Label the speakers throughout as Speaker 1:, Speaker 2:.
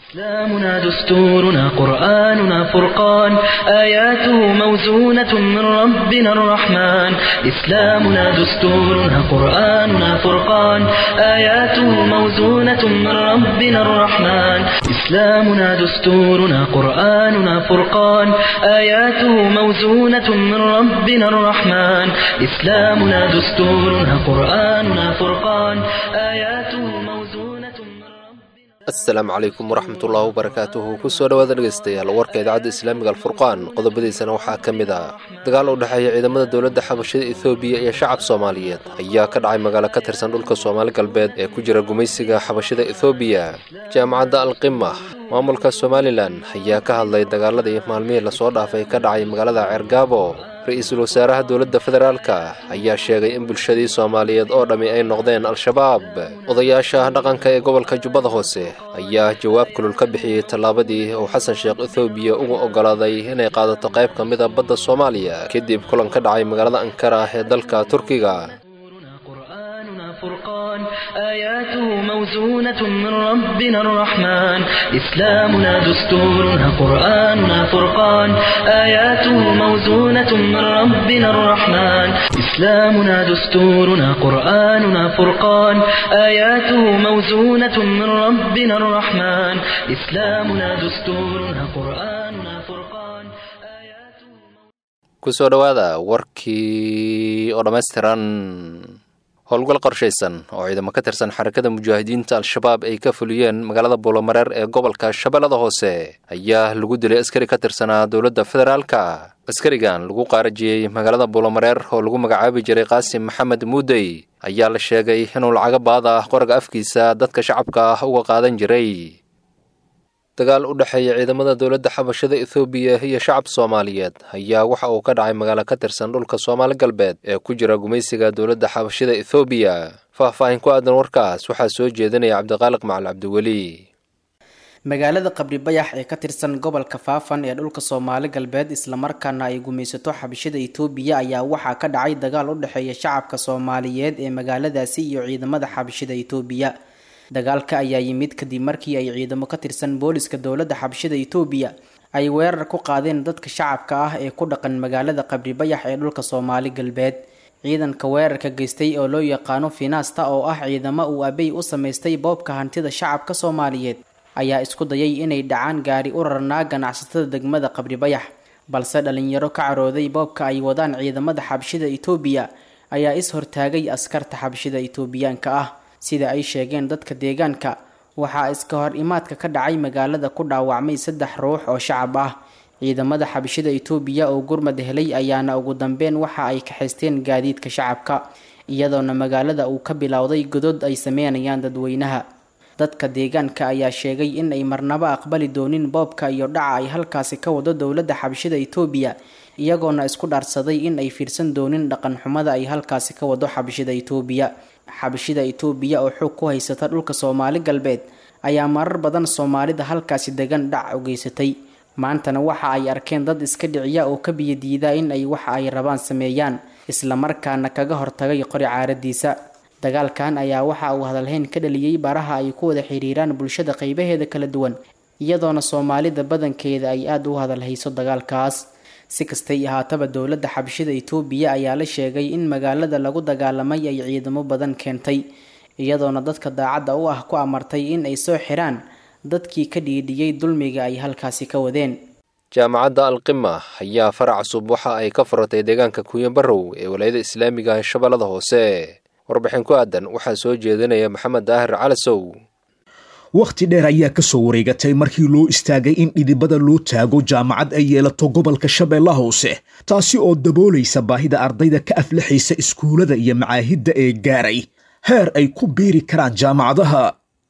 Speaker 1: إسلامنا دستورنا قرآننا فرقان آياته موزونة من ربنا الرحمن إسلامنا دستورنا قرآننا فرقان آياته موزونة من ربنا الرحمن إسلامنا دستورنا قرآننا فرقان آياته موزونة من ربنا الرحمن إسلامنا دستورنا قرآننا فرقان آياته موزونة من ربنا
Speaker 2: asalaamu calaykum waraxmatullaahi wabarakaatuhu kusoo dhawaada dhegaystayaal warka idaacadda islaamiga alfurqaan qodobadiisana waxaa ka mid ah dagaal u dhexeeya ciidamada dowladda xabashada ethoobiya iyo shacab soomaaliyeed ayaa ka dhacay magaalo ka tirsan dhulka soomaali galbeed ee ku jira gumaysiga xabashada ethoobiya jaamacadda alqima maamulka somalilan ayaa ka hadlay dagaaladii maalmihii lasoo dhaafay ka dhacay magaalada ceergaabo ra-iisul wasaaraha dowladda federaalka ayaa sheegay in bulshadii soomaaliyeed oo dhammi ay noqdeen al-shabaab odayaasha dhaqanka ee gobolka jubbada hoose ayaa jawaab kulul ka bixiyey tallaabadii uu xasan sheekh ethoobiya uga oggolaaday inay qaadato qayb ka mida badda soomaaliya kadib kulan ka dhacay magaalada ankara ee dalka turkiga
Speaker 1: قرآننا فرقان آياته موزونة من ربنا الرحمن إسلامنا دستورنا قرآننا فرقان آياته موزونة من ربنا الرحمن إسلامنا دستورنا قرآننا فرقان آياته موزونة من ربنا الرحمن إسلامنا دستورنا قرآننا فرقان آياته
Speaker 2: kusoo dhowaada warkii oo dhammaystiran howlgal qorshaysan oo ciidamo ka tirsan xarakada mujaahidiinta al-shabaab ay ka fuliyeen magaalada buulomareer ee gobolka shabeellada hoose ayaa lagu dilay askari ka tirsanaa dowladda federaalka askarigan lagu qaarajiyey magaalada buulomareer oo lagu magacaabi jiray qaasim maxamed muudey ayaa la sheegay inuu lacago baada ah qoraga afkiisa dadka shacabka ah uga qaadan jiray dagaal u dhexeeya ciidamada dowladda xabashada ethoobiya iyo shacab soomaaliyeed ayaa waxa uu ka dhacay magaalo ka tirsan dhulka soomaali galbeed ee ku jira gumaysiga dowladda xabashada ethoobiya faah-faahin ku aadan warkaas waxaa soo jeedinaya cabdiqaaliq macal cabdiweli
Speaker 3: magaalada qabri bayax ee ka tirsan gobolka faafan ee dhulka soomaali galbeed islamarkaana ay gumaysato xabashada itoobiya ayaa waxaa ka dhacay dagaal u dhexeeya shacabka soomaaliyeed ee magaaladaasi iyo ciidamada xabashada itoobiya dagaalka ayaa yimid kadib markii ay ciidamo ka tirsan booliska dowladda xabashada itoobiya ay weerar ku qaadeen dadka shacabka ah ee ku dhaqan magaalada qabri bayax ee dhulka soomaali galbeed ciidanka weerarka geystay oo loo yaqaano finaasta oo ah ciidamo uu abey u samaystay boobka hantida shacabka soomaaliyeed ayaa isku dayay inay dhacaan gaari u rarnaa ganacsatada degmada qabri bayax balse dhalinyaro ka carooday boobka ay wadaan ciidamada xabashida itoobiya ayaa is hortaagay askarta xabashida itoobiyaanka ah sida ay sheegeen dadka deegaanka waxaa iska hor imaadka ka dhacay magaalada ku dhaawacmay saddex ruux oo shacab ah ciidamada xabashida itoobiya oo gurmad helay ayaana ugu dambeyn waxa ay kaxaysteen gaadiidka shacabka iyadoona magaalada uu ka bilowday godod ay sameynayaan dadweynaha dadka deegaanka ayaa sheegay in ay marnabo aqbali doonin boobka iyo dhaca ay halkaasi ka wado dowladda xabashida itoobiya iyagoona isku dhaarsaday in ay fiirsan doonin dhaqan xumada ay halkaasi ka wado xabashida itoobiya xabashida itoobiya oo xoog ku haysata dhulka soomaali galbeed ayaa marar badan soomaalida halkaasi degan dhac u geysatay maantana waxa ay arkeen dad iska dhiciya oo ka biyadiida in ay waxa ay rabaan sameeyaan islamarkaana kaga hortagay qori caaradiisa dagaalkan ayaa waxa uu hadalhayn ka dhaliyey baraha ay ku wada xiriiraan bulshada qeybaheeda kala duwan iyadoona soomaalida badankeeda ay aada u hadalhayso dagaalkaas si kastay ahaataba dowladda xabashida itoobiya ayaa la sheegay in magaalada lagu dagaalamay ay ciidamo badan keentay iyadoona dadka daacadda u ah ku amartay in ay soo xiraan dadkii ka dhiidhiyey dulmiga ay halkaasi ka wadeen
Speaker 2: jaamacadda alqima ayaa farac cusub waxa ay ka furatay deegaanka kuuya barrow ee walaayada islaamiga shabeellada hoose warbixin ku aadan waxaa soo jeedinaya maxamed daahir calasow
Speaker 4: wakhti dheer ayaa ka soo wareegatay markii loo istaagay in dhidibada loo taago jaamacad ay yeelato gobolka shabeellaha hoose taasi oo daboolaysa baahida ardayda ka aflaxaysa iskuullada iyo macaahidda ee gaaray heer ay ku biiri karaan jaamacadaha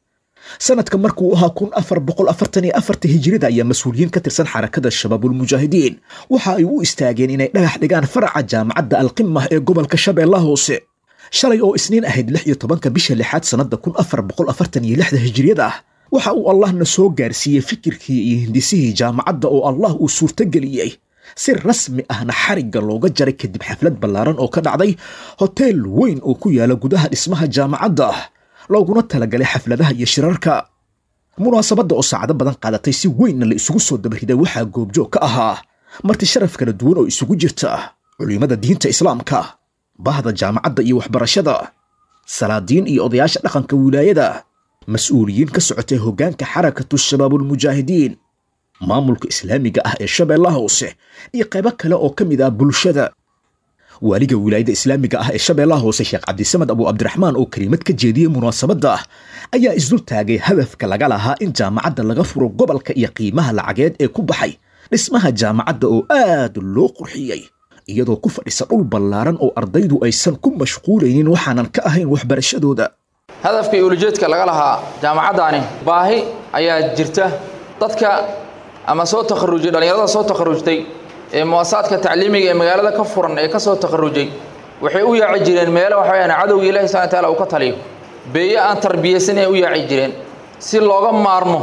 Speaker 4: sanadka markuu ahaa kun afar boqol afartan iyo afarta hijirida ayaa mas-uuliyiin ka tirsan xarakada shabaabulmujaahidiin waxa ay u istaageen inay dhagax dhigaan faraca jaamacadda alqimah ee gobolka shabeellaha hoose shalay oo isniin ahayd lix iyo tobanka bisha lixaad sannadda kun afar boqol afartan iyo lixda hijiriyada ah waxa uu allahna soo gaarsiiyey fikirkii iyo hindisihii jaamacadda oo allah uu suurtogeliyey si rasmi ahna xarigga looga jaray kadib xaflad ballaaran oo ka dhacday hoteel weyn oo ku yaala gudaha dhismaha jaamacadda looguna talagalay xafladaha iyo shirarka munaasabadda oo saacado badan qaadatay si weynna la isugu soo dabariday waxaa goobjoog ka ahaa marti sharaf kala duwan oo isugu jirta culimmada diinta islaamka bahda jaamacadda iyo waxbarashada salaadiin iyo odayaasha dhaqanka wilaayada mas-uuliyiin ka socotay hoggaanka xarakatu shabaabulmujaahidiin maamulka islaamiga ah ee shabeellaha hoose iyo qaybo kale oo ka mid ah bulshada waaliga wilaayada islaamiga ah ee shabeellaha hoose sheekh cabdisamed abu cabdiraxmaan oo keliimad ka jeediyey munaasabadda ayaa isdul taagay hadafka laga lahaa in jaamacadda laga furo gobolka iyo qiimaha lacageed ee ku baxay dhismaha jaamacadda oo aad loo qurxiyey iyadoo ku fadhisa dhul ballaaran oo ardaydu aysan ku mashquulaynin waxaanan ka ahayn waxbarashadooda
Speaker 5: hadafka iyo ulajeedka laga lahaa jaamacaddaani baahi ayaa jirta dadka ama soo takharujay dhallinyarada soo takharujtay ee muasasaadka tacliimiga ee magaalada ka furan ee ka soo takharujay waxay u yaaci jireen meelo waxa weyaan cadowga ilahi subana wataala uu ka taliyo beeye aan tarbiyaysanay u yaaci jireen si looga maarmo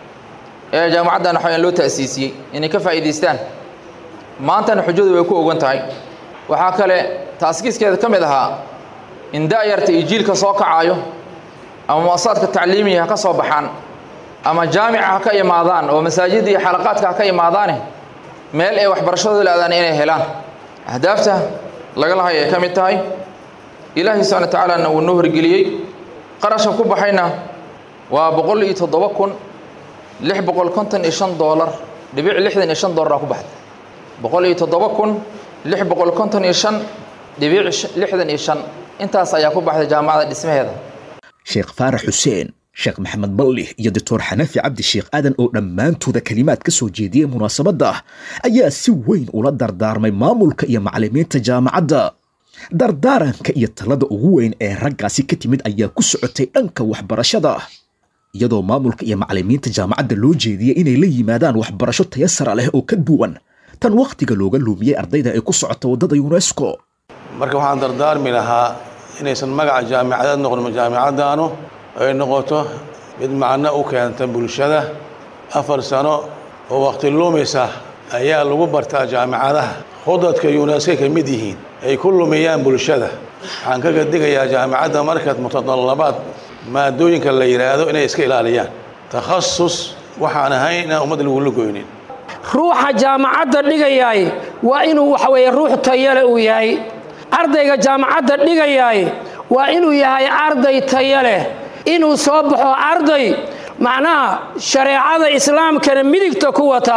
Speaker 5: ee jaamacaddan waxa weyaan loo ta'siisiyey inay ka faa'iidaystaan maantana xujadu way ku ogan tahay waxaa kale taaskiiskeeda ka mid ahaa in da'yarta iyo jiilka soo kacaayo ama muasasaadka tacliimiga ha ka soo baxaan ama jaamica ha ka imaadaan oo masaajidda iyo xalaqaadka ha ka imaadaane meel ay waxbarashadooda la-adaan inay helaan ahdaafta laga lahay ay ka mid tahay ilaahay subxana wa tacaalana wuu noo horgeliyey qarashka ku baxayna waa boqol iyo toddoba kun lix boqol konton iyo shan doolar dhibic lixdan iyo shan doolar aa ku baxday boqol iyo toddoba kun lix boqol konton iyo shan dhibic lixdan iyo shan intaas ayaa ku baxday jaamacadda dhismaheeda
Speaker 4: sheekh faarax xuseen sheekh maxamed balli iyo doctor xanafi cabdi sheekh aadan oo dhammaantooda kelimaad ka soo jeediyey munaasabadda ayaa si weyn ula dardaarmay maamulka iyo macallimiinta jaamacadda dardaaranka iyo talada ugu weyn ee raggaasi ka timid ayaa ku socotay dhanka waxbarashada iyadoo maamulka iyo macallimiinta jaamacadda loo jeediyey inay la yimaadaan waxbarasho taya sara leh oo ka duwan tan wakhtiga looga luumiyey ardayda ee ku socota waddada yunesko
Speaker 6: marka waxaan dardaarmi lahaa inaysan magaca jaamicadeed noqon jaamicaddaanu ay noqoto mid macno u keenta bulshada afar sano oo wakhti luumisa ayaa lagu bartaa jaamicadaha khudadka yuneska ka mid yihiin ay ku lumiyaan bulshada waxaan kaga digayaa jaamicadda markaad mutadallabaad maadooyinka la yidhaahdo inay iska ilaaliyaan takhasus waxaan ahayn inaan ummad lagula goynin
Speaker 7: ruuxa jaamacadda dhigayaay waa inuu waxa weeye ruux tayale uu yahay ardayga jaamacadda dhigayaay waa inuu yahay arday taya leh inuu soo baxo arday macnaha shareecada islaamkana midigta ku wata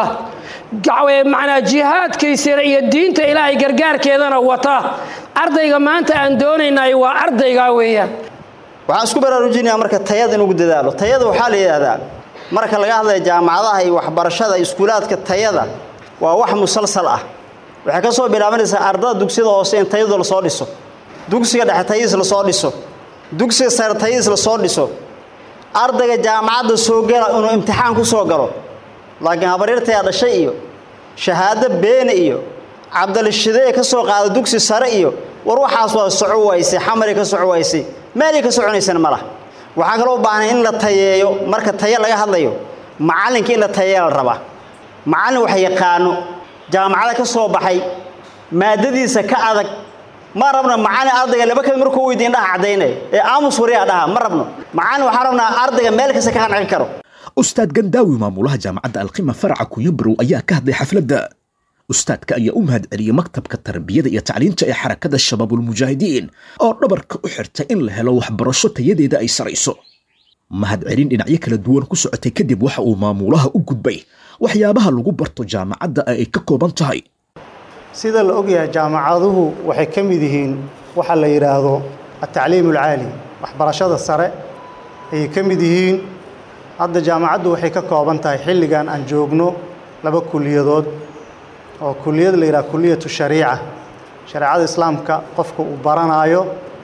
Speaker 7: macnaa jihaadkiisana iyo diinta ilaahay gargaarkeedana wata ardayga maanta aan doonaynay waa ardaygaa weeyaan
Speaker 8: waxaan isku baraarujinayaa marka tayada in ugu dadaalo tayada waxaa la yidhaahdaa marka laga hadlaya jaamacadaha iyo waxbarashada iskuulaadka tayada waa wax musalsal ah waxay ka soo bilaabanaysaa ardada dugsiyada hoose in tayadu lasoo dhiso dugsiga dhexe tayadiis lasoo dhiso dugsiga sare tayadiis lasoo dhiso ardayga jaamacadda soo gala inuu imtixaan ku soo galo laakiin habaryartayaa dhashay iyo shahaado beene iyo cabdalishidee ka soo qaada dugsi sare iyo war waxaas waa soco waysay xamari ka soco waysay meelay ka soconaysana ma laha waxaa kaloo u baahnay in la tayeeyo marka tayo laga hadlayo macallinka in la tayeeya la rabaa macallin wax yaqaano jaamacada ka soo baxay maadadiisa ka adag ma rabno macallin ardayga laba kale markuu weydiin dhaha caddaynaya ee aamus wariyaa dhaha ma rabno macallin waxaan rabnaa ardayga meel kasta ka qancin karo
Speaker 4: ustaad gandaawi maamulaha jaamacadda alqima faraca kunyabarow ayaa ka hadlay xafladda ustaadka ayaa u mahad celiyey maktabka tarbiyada iyo tacliinta ee xarakada shabaabulmujaahidiin oo dhabarka u xirtay in la helo waxbarasho tayadeeda ay sarayso mahad celin dhinacyo kala duwan ku socotay kadib waxa uu maamulaha u gudbay waxyaabaha lagu barto jaamacadda ee ay ka kooban tahay
Speaker 9: sida la ogyahay jaamacaduhu waxay ka mid yihiin waxa la yidhaahdo atacliim alcaali waxbarashada sare ayay ka mid yihiin hadda jaamacaddu waxay ka kooban tahay xilligan aan joogno laba kuliyadood oo kuliyad la yidhaha kuliyatu shariica shareecada islaamka qofka uu baranaayo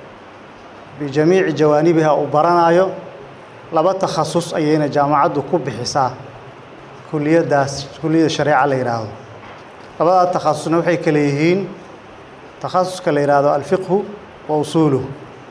Speaker 9: bijamiici jawaanibiha uu baranaayo laba takhasus ayayna jaamacaddu ku bixisaa kuliyaddaas kuliyada shareeca la yidhaahdo labadaa takhasusna waxay kale yihiin takhasuska la yidhaahdo alfiqhu wa usuuluhu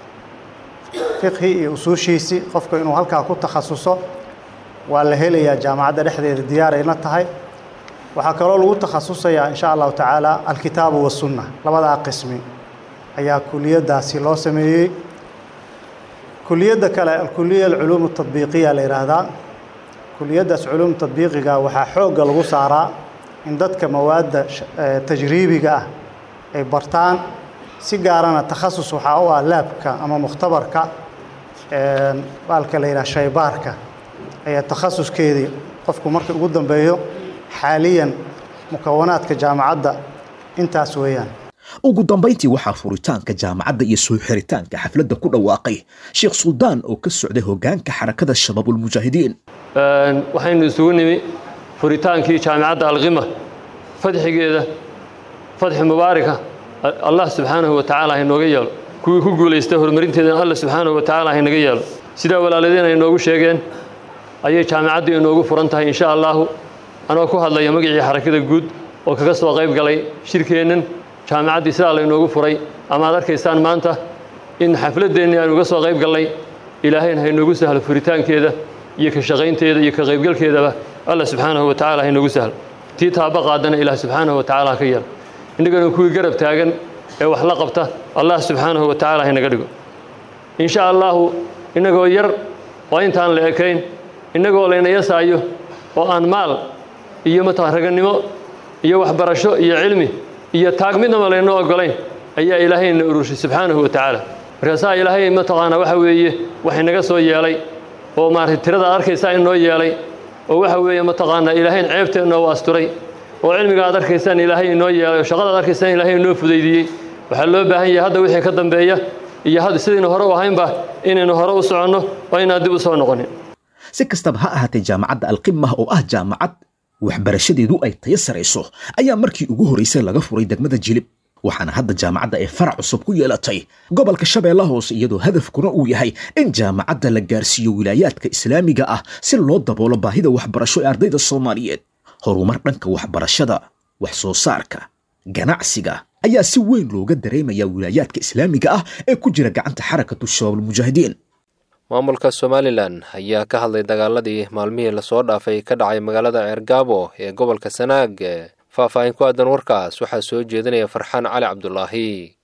Speaker 9: fiqhi iyo usuushiisii qofka inuu halkaa ku takhasuso waa la helayaa jaamacadda dhexdeeda diyaarayna tahay waxaa kaloo lagu takhasusayaa in sha allahu tacaala alkitaabu wasunna labadaa qismi ayaa kuliyaddaasi loo sameeyey kuliyadda kale alkuliya alculuum atadbiiqiya la yidhaahdaa kuliyaddaas culuum tadbiiqiga waxaa xoogga lagu saaraa in dadka mawaadda tajriibiga ah ay bartaan si gaarana takhasus waxaa u ah laabka ama mukhtabarka baalka la yidhaha shaybaarka ayaa takhasuskeedii qofku marka ugu dambeeyo xaaliyan mukawanaadka jaamacadda intaas weeyaan
Speaker 4: ugu dambayntii waxaa furitaanka jaamacadda iyo soo xiritaanka xafladda ku dhawaaqay sheekh suldaan oo ka socday hoggaanka xarakada shabaabulmujaahidiin
Speaker 10: waxaynu isugu nimi furitaankii jaamicadda alqima fadxigeeda fadxi mubaaraka allah subxaanahu wa tacaala hainooga yeelo kuwii ku guulaystay horumarinteedana allah subxaanahu wa tacaala hainaga yeelo sidaa walaaladeen ay inoogu sheegeen ayay jaamicaddu inoogu furan tahay insha allaahu anoo ku hadlaya magacii xarakada guud oo kaga soo qayb galay shirkeennan jaamicaddii sidaa laynoogu furay ama ad arkaysaan maanta in xafladdeennii aynu uga soo qayb gallay ilaahayna hainoogu sahlo furitaankeeda iyo ka shaqaynteeda iyo ka qaybgalkeedaba allah subxaanahu wa tacala hainoogu sahlo tii taaba qaadana ilaah subxaanahu wa tacala ha ka yeelo innagana kuwii garab taagan ee wax la qabta allah subxaanahu wa tacala haynaga dhigo insha allaahu innagoo yar oo intaan la ekayn innagoo layna yasaayo oo aan maal iyo mataqan ragannimo iyo waxbarasho iyo cilmi iyo taag midnaba laynoo oggolayn ayaa ilaahayna urushay subxaanahu wa tacaala markaasaa ilaahay mataqaanaa waxa weeye wax inaga soo yeelay oo maaragtay tirada ad arkaysaa inoo yeelay oo waxa weeye mataqaanaa ilaahayn ceebteenna u asturay oo cilmiga ad arkaysaan ilaahay inoo yeelay oo shaqada ad arkaysaan ilaahay inoo fudaydiyey waxaa loo baahan yahay hadda wixii ka dambeeya iyo hadda sidaynu hore u ahaynba inaynu hore u soconno oo inaan dib u soo noqonin
Speaker 4: si kastaba ha ahaatee jaamacadda alqima oo ah jaamacad waxbarashadeedu ay tayo sarayso ayaa markii ugu horraysay laga furay degmada jilib waxaana hadda jaamacadda ay farac cusub ku yeelatay gobolka shabeella hoose iyadoo hadafkuna uu yahay in jaamacadda la gaarsiiyo wilaayaadka islaamiga ah si loo daboolo baahida waxbarasho ee ardayda soomaaliyeed horumar dhanka waxbarashada wax soo saarka ganacsiga ayaa si weyn looga dareemayaa wilaayaadka islaamiga ah ee ku jira gacanta xarakatu shabaabulmujaahidiin
Speaker 2: maamulka somalilan ayaa ka hadlay dagaaladii maalmihii lasoo dhaafay ka dhacay magaalada ceergaabo ee gobolka sanaag faahfaahin ku aadan warkaas waxaa soo jeedinaya farxaan cali cabdulaahi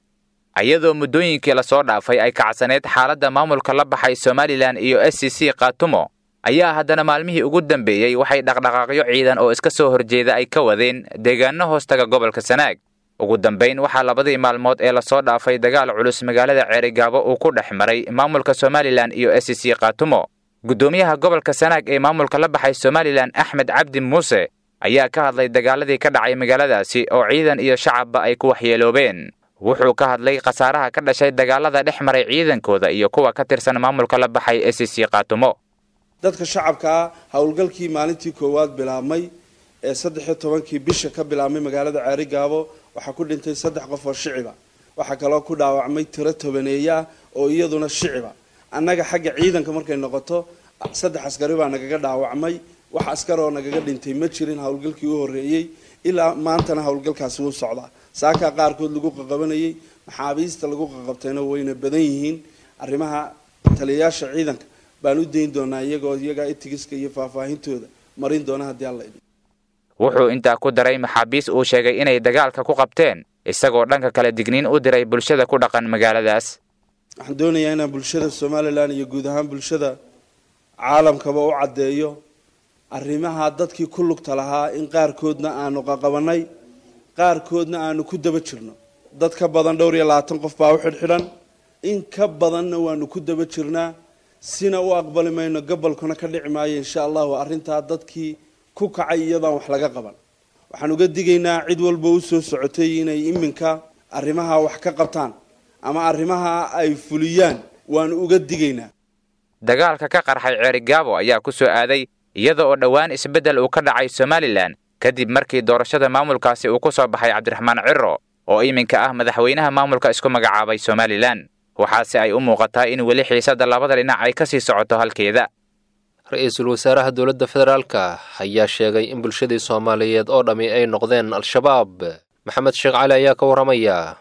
Speaker 11: iyadoo muddooyinkii lasoo dhaafay ay kacsaneyd xaaladda maamulka la baxay somalilan iyo s c c khaatumo ayaa haddana maalmihii ugu dambeeyey waxay dhaqdhaqaaqyo ciidan oo iska soo horjeeda ay ka wadeen deegaano hoostaga gobolka sanaag ugu dambayn waxaa labadii maalmood ee lasoo dhaafay dagaal culus magaalada ceerigaabo uu ku dhex maray maamulka somalilan iyo s c khaatumo guddoomiyaha gobolka sanaag ee maamulka la baxay somalilan axmed cabdi muuse ayaa ka hadlay dagaaladii ka dhacay magaaladaasi oo ciidan iyo shacabba ay ku waxyeeloobeen wuxuu ka hadlay khasaaraha ka dhashay dagaalada dhex maray ciidankooda iyo kuwa ka tirsan maamulka la baxay s c khaatumo
Speaker 12: dadka shacabkaa howlgalkii maalintii koowaad bilaabmay ee saddex iyo tobankii bisha ka bilaabmay magaalada ceerigaabo waxaa ku dhintay saddex qof oo shiciba waxaa kaloo ku dhaawacmay tiro tobaneeya oo iyaduna shiciba annaga xagga ciidanka markay noqoto saddex askari baa nagaga dhaawacmay wax askar oo nagaga dhintay ma jirin howlgalkii u horreeyey ilaa maantana howlgalkaasi wuu socdaa saakaa qaarkood lagu qaqabanayay maxaabiista lagu qaqabtayna wayna badan yihiin arrimaha taliyayaasha ciidanka baan u dayn doonaa iyagoo iyagaa itigiska iyo faahfaahintooda marin doona haddii alla idin
Speaker 11: wuxuu intaa ku daray maxaabiis uu sheegay inay dagaalka ku qabteen isagoo dhanka kale digniin u diray bulshada ku dhaqan magaaladaas
Speaker 12: waxaan doonayaa inaan bulshada somalilan iyo guud ahaan bulshada caalamkaba u caddeeyo arrimaha dadkii ku lugta lahaa in qaarkoodna aanu qaqabanay qaarkoodna aanu ku daba jirno dad ka badan dhowr iyo labaatan qof baa u xidhxidhan in ka badanna waanu ku daba jirnaa sina u aqbali mayno gobolkuna ka dhici maayo insha allahu arrintaa dadkii ku kacay iyadaan wax laga qaban waxaan uga digaynaa cid walba u soo socotay inay iminka arrimaha wax ka qabtaan ama arrimaha ay fuliyaan waanu uga digaynaa
Speaker 11: dagaalka ka qarxay ceerigaabo ayaa ku soo aaday iyada oo dhowaan isbeddel uu ka dhacay somalilan kadib markii doorashada maamulkaasi uu ku soo baxay cabdiraxmaan ciro oo iminka ah madaxweynaha maamulka isku magacaabay somalilan waxaase ay u muuqataa in weli xiisadda labada dhinac ay ka sii socoto halkeeda
Speaker 2: ra-iisul wasaaraha dowladda federaalka ayaa sheegay in bulshadii soomaaliyeed oo dhammi ay noqdeen al-shabaab maxamed sheekh cali ayaa ka warramaya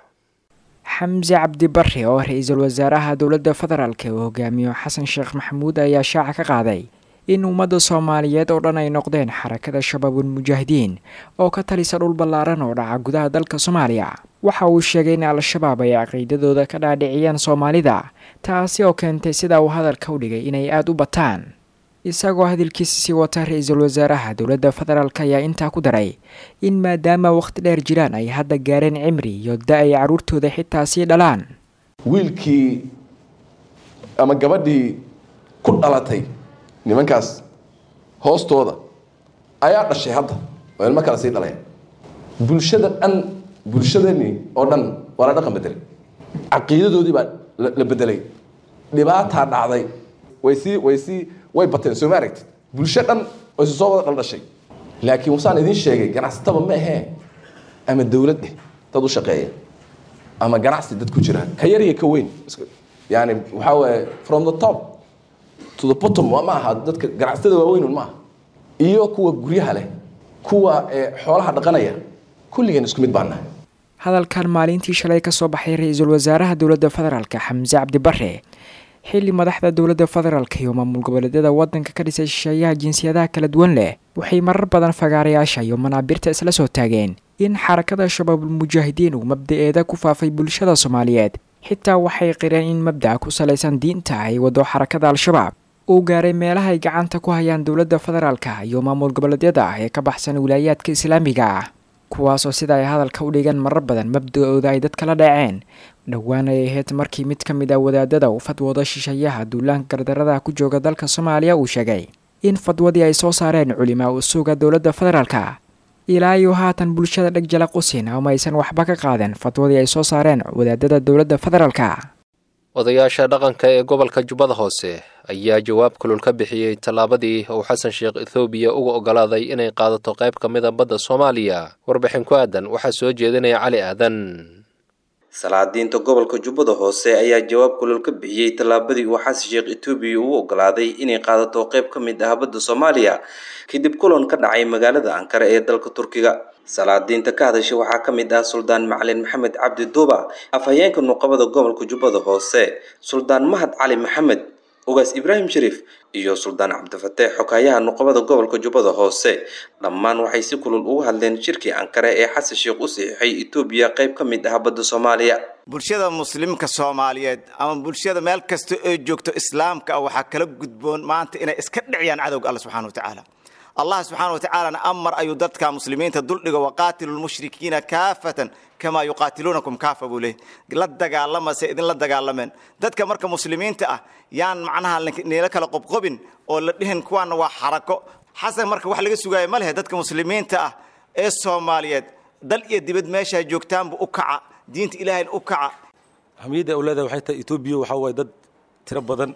Speaker 13: xamse cabdi barre oo ra-iisul wasaaraha dowladda federaalka uu hogaamiyo xasan sheekh maxamuud ayaa shaaca ka qaaday in ummadda soomaaliyeed oo dhan ay noqdeen xarakada shabaabul mujaahidiin oo ka talisa dhul ballaaran oo dhaca gudaha dalka soomaaliya waxa uu sheegay in al-shabaab ay caqiidadooda ka dhaadhiciyaan soomaalida taasi oo keentay sida uu hadalka u dhigay inay aada u bataan isagoo hadalkiisa sii wata ra-iisul wasaaraha dowladda federaalk ayaa intaa ku daray in maadaama wakhti dheer jiraan ay hadda gaareen cimri iyo da ay carruurtooda xitaa sii dhalaan
Speaker 14: wiilkii ama gabadhii ku dhalatay nimankaas hoostooda ayaa dhashay hadda oo ilmo kale sii dhaleen bulshada dhan bulshadani oo dhan waa la dhaqan bedelay caqiidadoodii baa la bedelay dhibaataa dhacday way sii way sii way bateen soo ma aragtid bulsho dhan oo isu soo wada dhaldhashay laakiin wasaan idiin sheegay ganacsataba ma ahee ama dowlad eh dad u shaqeeya ama ganacsi dad ku jira ka yar iyo ka weyn yani waxaa waaye from the top to the bottom ma aha dadka ganacsatada waaweyn ma aha iyo kuwa guryaha leh kuwa xoolaha dhaqanaya kulligeen isku mid baan nahay
Speaker 13: hadalkan maalintii shalay ka soo baxay ra-iisul wasaaraha dowladda federaalk xamse cabdi bare xilli madaxda dowladda federaalk iyo maamul goboleedyada waddanka ka dhisay shisheeyaha jinsiyadaha kala duwan leh waxay marar badan fagaarayaasha iyo manaabirta isla soo taageen in xarakada shabaabul mujaahidiin uu mabda-eeda ku faafay bulshada soomaaliyeed xitaa waxay qireen in mabdaca ku salaysan diinta ay wado xarakada al-shabaab uu gaaray meelaha ay gacanta ku hayaan dowladda federaalka iyo maamul goboleedyada ah ee ka baxsan wilaayaadka islaamiga ah kuwaasoo sida ay hadalka u dhigan marar badan mabda-ooda ay dadka la dhaceen dhowaan ay ahayd markii mid ka mid ah wadaadada uu fadwooda shisheeyaha duulaanka gardarada ku jooga dalka soomaaliya uu sheegay in fadwadii ay soo saareen culimaa u suuga dowladda federaalka ilaa iyo haatan bulshada dheg jala qusin ama aysan waxba ka qaaden fadwadii ay soo saareen wadaadada dowladda federaalka
Speaker 2: odayaasha dhaqanka ee gobolka jubbada hoose ayaa jawaab kulul ka bixiyey tallaabadii uu xasan sheekh ethoobiya uga ogolaaday inay qaadato qayb ka mida badda soomaaliya warbixin ku aadan waxaa soo jeedinaya cali aadan
Speaker 15: salaadiinta gobolka jubbada hoose ayaa jawaab kulul ka bixiyey tallaabadii uu xasan sheekh etoobiya ugu ogolaaday inay qaadato qayb ka mid ah badda soomaaliya kadib kulan ka dhacay magaalada ankara ee dalka turkiga salaadiinta ka hadashay waxaa ka mid ah suldaan macalin maxamed cabdi duuba afhayeenka nuqabada gobolka jubbada hoose suldaan mahad cali maxamed ugaas ibraahim shariif iyo suldaan cabdifateex xogaayaha nuqabada gobolka jubbada hoose dhammaan waxay si kulul uga hadleen shirkii ankare ee xasan sheekh u saxiixay etoobiya qayb ka mid ah badda soomaaliya
Speaker 16: bulshada muslimka soomaaliyeed ama bulshada meel kasta oo joogto islaamka ah waxaa kala gudboon maanta inay iska dhiciyaan cadowga alla subxana watacaala allah subxaana watacaalana amar ayuu dadka muslimiinta duldhigo waqaatilu lmushrikiina kaafatan kamaa yuqaatiluunakum kaafa buu leey la dagaalama se idinla dagaalameen dadka marka muslimiinta ah yaan macnaha nila kala qobqobin oo la dhihin kuwaana waa xarako xasan marka wax laga sugaaya ma lehe dadka muslimiinta ah ee soomaaliyeed dal iyo dibad meeshaa joogtaanbu u kaca diinta ilaahayna u kaca
Speaker 17: hamiyadda awlaada waxay tahay etoobiya waxaa waaye dad tiro badan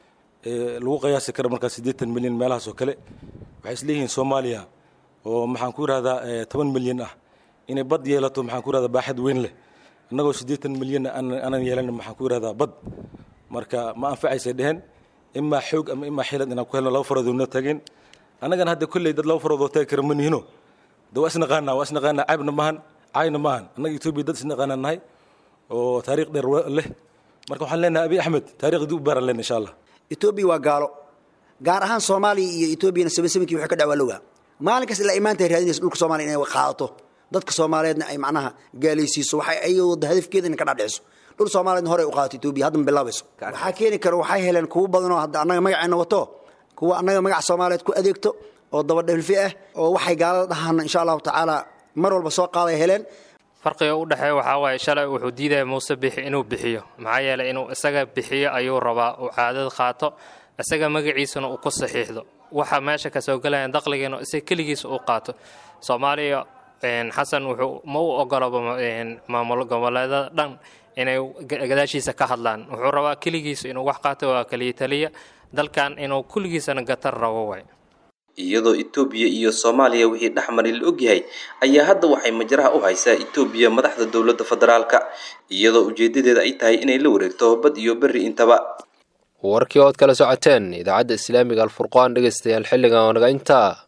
Speaker 17: lagu qiyaasi karo markaa siddeetan milyan meelahaas oo kale waxay isleeyihiin soomaaliya oo maxaan ku yidhahdaa toban milyan ah inay bad yeelato maxaan ku yidhahdaa baaxad weyn leh annagoo siddeetan milyan aanan yeelan maxaan ku yidhahdaa bad marka ma anfacaysay dheheen imaa xoog ama imaa xilad inaan ku helno laba faroodoo tageen annagana hadda kolley dad laba faroodoo tagi kara ma nihino de waa isnaqaanaa waa isnaqaanaa caybna maahan caayna maahan annaga etoobiya dad isnaqaanaa nahay oo taariikh dheer leh marka waxaan leenahay abi axmed taariikhdii u baaran lena insha allah
Speaker 18: etoobiya waa gaalo gaar ahaan soomaaliya iyo etoobiyana sabansabankii wuxuu ka dhacwaa lowaa maalin kasta ilaa imaanta raadinaysa dhulka soomaaliya inay qaadato dadka soomaaliyeedna ay macnaha gaalaysiiso waxay ayagoo wada hadafkeeda inay ka dhacdhiciso dhul soomaaliyeedna hore u qaadato etoobiya hadda ma bilaabayso waxaa keeni kara waxay heleen kuwo badanoo hadda annaga magaceenna wato kuwa annaga magaca soomaaliyeed ku adeegto oo dabadhelfi ah oo waxay gaalada dhahaan insha allahu tacaala mar walba soo qaaday heleen
Speaker 19: farqiga u dhexeeya waxaa waaye shalay wuxuu diidaya muuse bixi inuu bixiyo maxaa yeelay inuu isaga bixiyo ayuu rabaa uu caadad qaato isaga magaciisana uu ku saxiixdo waxa meesha kasoo gelaya daqligiina isaga keligiisa uu qaato soomaaliya xasan wuxuu ma u ogolaba maamul goboleedada dhan inay gadaashiisa ka hadlaan wuxuu rabaa keligiisa inuu wax qaato waa keliya taliya dalkan inuu kulligiisana gatar rabo waay
Speaker 15: iyadoo etoobiya iyo soomaaliya wixii dhexmari la ogyahay ayaa hadda waxay majraha u haysaa etoobiya madaxda dowladda federaalka iyadoo ujeedadeeda ay tahay inay la wareegto bad iyo berri intaba
Speaker 2: warkii ood kala socoteen idaacadda islaamiga alfurqaan dhegaystayaal xilligan oo naga intaa